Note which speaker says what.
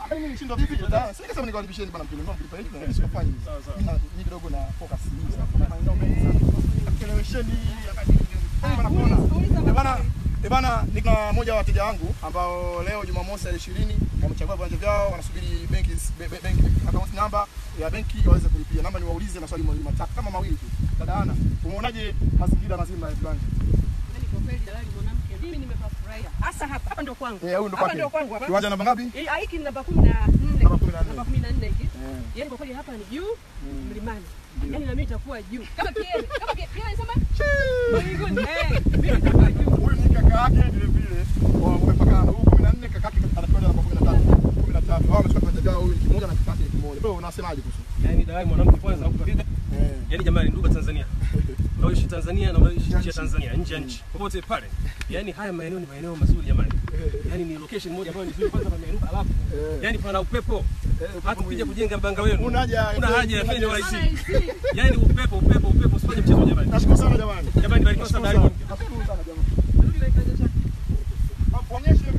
Speaker 1: Ah, mimi nishindwa vipi? Dada, sasa nikasema nikaribisheni bana mkile, mbona mlipa hivi na sifanye hivi.
Speaker 2: Sawa, sawa.
Speaker 1: Mimi na- ni kidogo na focus nyingi sana. Kuna maeneo mengi sana. Kelewesheni wakati bana kuona. Eh bana, eh bana, niko na moja wa wateja wangu ambao leo Jumamosi tarehe 20 wamechagua viwanja vyao, wanasubiri benki be- be- benki account number ya benki waweze kulipia. Naomba niwaulize maswali mawili matatu kama mawili tu. Dada Ana, umeonaje mazingira mazima ya viwanja?
Speaker 3: Yaani kwa kweli dalali mwanamke, mimi nimepafurahia. Hasa hapa, hapa ndio kwangu.
Speaker 1: Eh, huyu ndo
Speaker 3: Hapa
Speaker 1: kwake.
Speaker 3: ndio kwangu hapa.
Speaker 1: Kiwanja namba ngapi?
Speaker 3: Eh, hiki ni namba 14.
Speaker 1: Namba 14.
Speaker 3: Namba 14 hiki.
Speaker 1: Eh.
Speaker 3: Yaani kwa kweli hapa ni juu mlimani. Yaani na mimi nitakuwa juu. Kama kiele, kama kiele, kiele sema mbinguni. Eh, mimi nitakuwa juu.
Speaker 1: Huyu ni kaka yake vile vile. Wamepakana. Huyu 14 kaka yake anakwenda namba 13. 13. Wao wamechukua kiwanja vyao huyu ni kimoja na kaka yake ni kimoja. Wewe unasemaje kuhusu?
Speaker 2: Yaani dalali mwanamke kwanza ukifika
Speaker 1: Eh.
Speaker 2: Yaani jamani, ndugu wa Tanzania, unaoishi Tanzania na unaoishi nje ya Tanzania, nje ya nchi, popote pale, yaani haya maeneo ni maeneo mazuri jamani. Yaani ni location moja ambayo ni nzuri, kwanza pameinuka, alafu yaani pana upepo. Hata ukija kujenga mbanga wenu,
Speaker 1: Una haja ya
Speaker 2: una
Speaker 1: FM,
Speaker 2: haja ya
Speaker 1: una
Speaker 2: fenyo
Speaker 1: haja ya
Speaker 2: IC. Yaani upepo, upepo, upepo, usifanye mchezo jamani.
Speaker 1: Nashukuru sana jamani.
Speaker 2: Jamani, barikiwa sana
Speaker 1: Nashukuru
Speaker 2: dalali.
Speaker 1: sana. Nashukuru sana jamani.
Speaker 3: Rudi na kiwanja chako.
Speaker 1: Onyeshe